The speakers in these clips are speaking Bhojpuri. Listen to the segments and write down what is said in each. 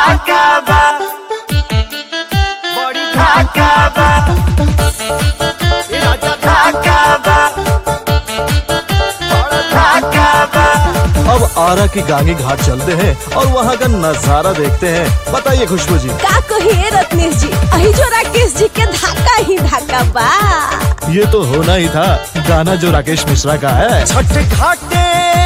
धाका बा बड़ी धाका बा ए राजा धाका बा बड़ा धाका बा अब आरा की गांगी घाट चलते हैं और वहाँ का नजारा देखते हैं बताइए खुशबू जी का कहिए रत्नेश जी अही जो राकेश जी के धाका ही धाका बा ये तो होना ही था गाना जो राकेश मिश्रा का है छठ घाटे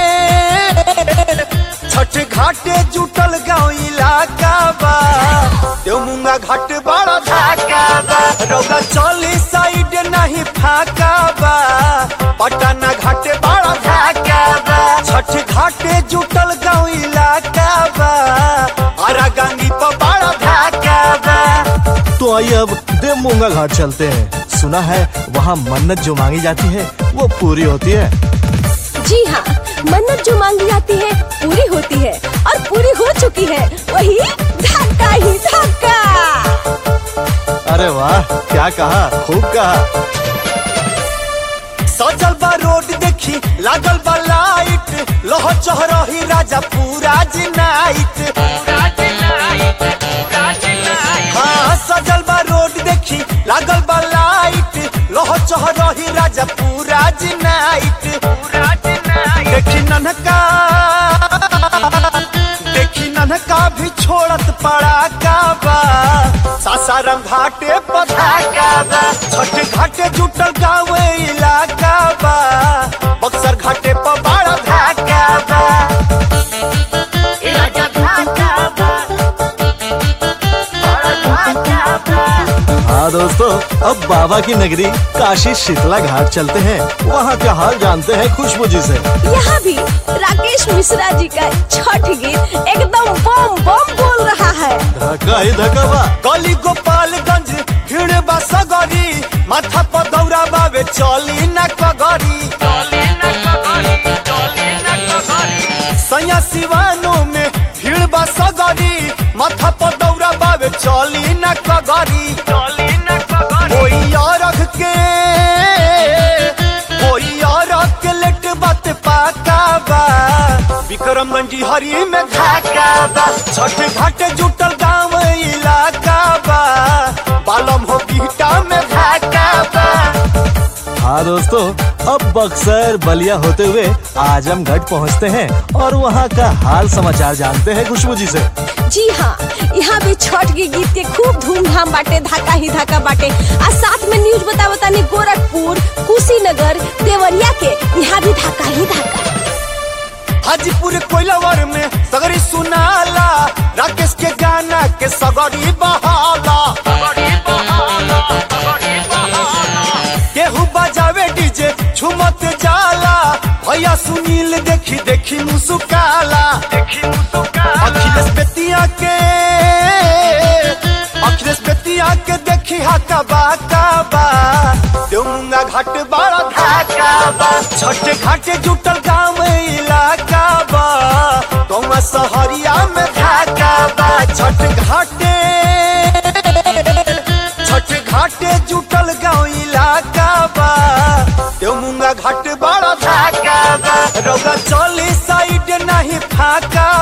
छठ घाटे जुटल गाँव इलाका बा देवमुंगा घाट बड़ा धाका बा रौदा चली साइड नहीं फाका बा पटना घाट बड़ा धाका बा छठ घाटे जुटल गाँव इलाका बा आरा गांगी पर बड़ा धाका बा तो आइए अब देवमूंगा घाट चलते हैं सुना है वहाँ मन्नत जो मांगी जाती है वो पूरी होती है जी हाँ मन्नत जो मांगी जाती है पूरी होती है और पूरी हो चुकी है वही धाका ही धाका अरे वाह क्या कहा खूब कहा सजल बा रोड देखी लागल बा लाइट लह चह रही राजा पूरा जी नाइट हाँ सजल बा रोड देखी लागल बा लाइट लह चह रही राजा पूरा जी नाइट देखी ननका देखी ननका भी छोड़त पड़ा का बा सासाराम घाटे पधाका बा छठ घाटे जुटल गाँव इलाका बा बक्सर घाटे पर बड़ा धाका बा ए राजा धाका बा बड़ा धाका बा हाँ दोस्तों अब बाबा की नगरी काशी शीतला घाट चलते हैं वहाँ का हाल जानते हैं खुशबू जी से यहाँ भी राकेश मिश्रा जी का छठ गीत एकदम बम बम बोल रहा है धक्का ही धक्का बा गली गोपालगंज भीड़ बा सगरी माथा पर दौरा बावे चली न कगरी सैया सिवानो में भीड़ बा सगरी माथा पर दौरा बावे चली न कगरी कोई और के कोई और के लेट बात पाका बा विक्रमगंज हरी में धाका बा छठ घाट जुटल गाँव इलाका बा बालम हो बीटा में धाका बा हाँ दोस्तों अब बक्सर बलिया होते हुए आजमगढ़ पहुँचते हैं और वहाँ का हाल समाचार जानते हैं खुशबू जी से जी हाँ यहाँ भी छठ के गीत के खूब धूमधाम बाटे धाका ही धाका बाटे आ साथ में न्यूज बता बतानी गोरखपुर कुशीनगर देवरिया के यहाँ भी धाका ही धाका हाजीपुर कोइलावर में सगरी सुनाला राकेश के गाना के सगरी बहाला केहू बजावे डीजे झुमत जाला भैया सुनील देखी देखी मुसुकाला अखिलेश बेतिया के अखिलेश बेतिया के देखी हाका बाका बा देवमुंगा घाट बड़ा धाका बा छठ घाट जुटल गाँव इलाका बा तुम सहरिया में धाका बा छठ घाटे छठ घाटे जुटल गाँव इलाका बा देवमुंगा घाट बड़ा धाका बा रौदा चली साइड नहीं फाका